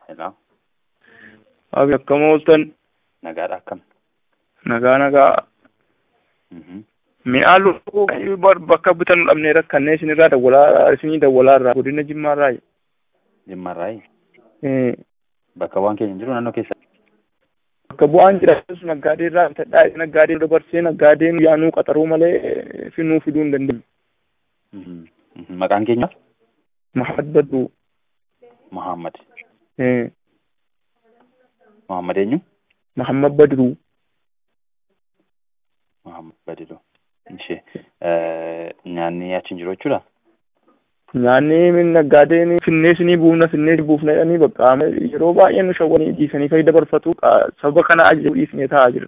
Hello. Abi akkam ooltan Nagaadha akkam. nagaa nagaa Mhm. mi'aa lubbuu bakka bitan dhabnee rakkannee isinirraa dawwalaa isinii dawwalaa irraa godina jimmaa irraa Jimmarraayi. Eh, Bakka waan keenya hin jiru naannoo keessa. bakka bu'aan jiraachus naggaadee irraa bitadhaa naggaadee dabarsee naggaadeen yaanuu qaxaruu malee eh, finuu fiduu hin dandeenye. Mhm. Mhm. Maqaan keenya Mahad Baduu Muhammad. eh, Muhammad eenyu? Mahammad Badruu Muhammad Badiloo. Ishee nyaanni achi hin jiru jechuudha. nyaanni min naggaadeen finnee isinii buufna finnee isinii buufna jedhanii bakka yeroo baay'ee nu shawwanii dhiisanii fayyada dabarfatu qa- sababa kana ajajuu dhiisnee taa'aa jira.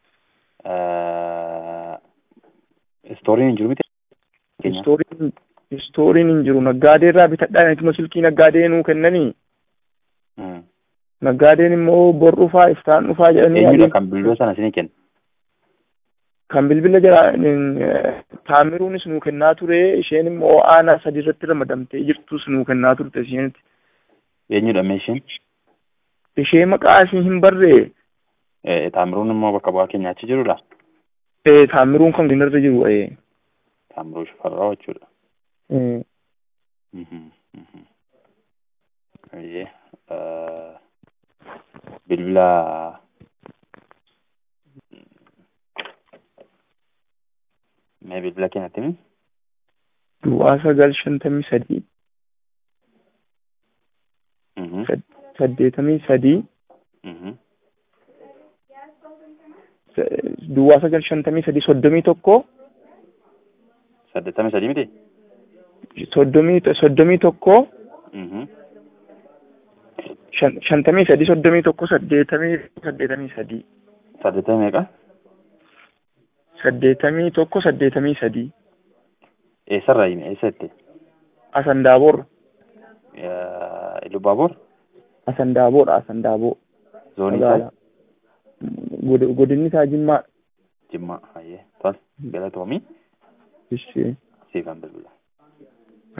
Istooriin hin jiru miti. Keenya. Istooriin istooriin hin jiru naggaadee irraa bitadhaa ituma silkii naggaadee nuu kennanii Mhm. naggaadeen immoo bor dhufaa iftaan dhufaa jedhanii Eenyudha adiin- kan bilbiloo sana isinii kenna? kan bilbila jira eh, taamiruunis nuu kennaa ture isheen immoo aanaa sadi irratti ramadamtee jirtus nuu kennaa turte isheenitti Eenyudha meeshiin? ishee maqaa ishee hin barree Eh, Taamiruun immoo bakka bu'aa keenya achi jirudha. eh, taamiruun kan irra jiru eh, Taamiruu Shifarraa jechuudha. eh, Mhm. Mhm. Eeyyee. Eh, Bilbila mee bilbila keenyatti himi? duwwaa sagal shantamii sadii Mhm. saddeetamii sadii Mhm. sa- duwwaa sagal shantamii sadii soddomii tokko Saddeettamii sadii miti? soddomii soddomii tokko Mhm. shan- shantamii sadii soddomii tokko saddeetamii saddeetamii sadii Saddeettamii meeqa? saddeetamii tokko saddeetamii sadii Eessarraa himi? Eessa itti? Asandaaboor Eh, Ilubaaboor? Asandaaboodha Asandaaboo Zoonii isaa? magaalaa God- godinni isaa Jimmaa Jimmaa. Hayyee. Tol. Galatoomii. ishee Siifan bilbila.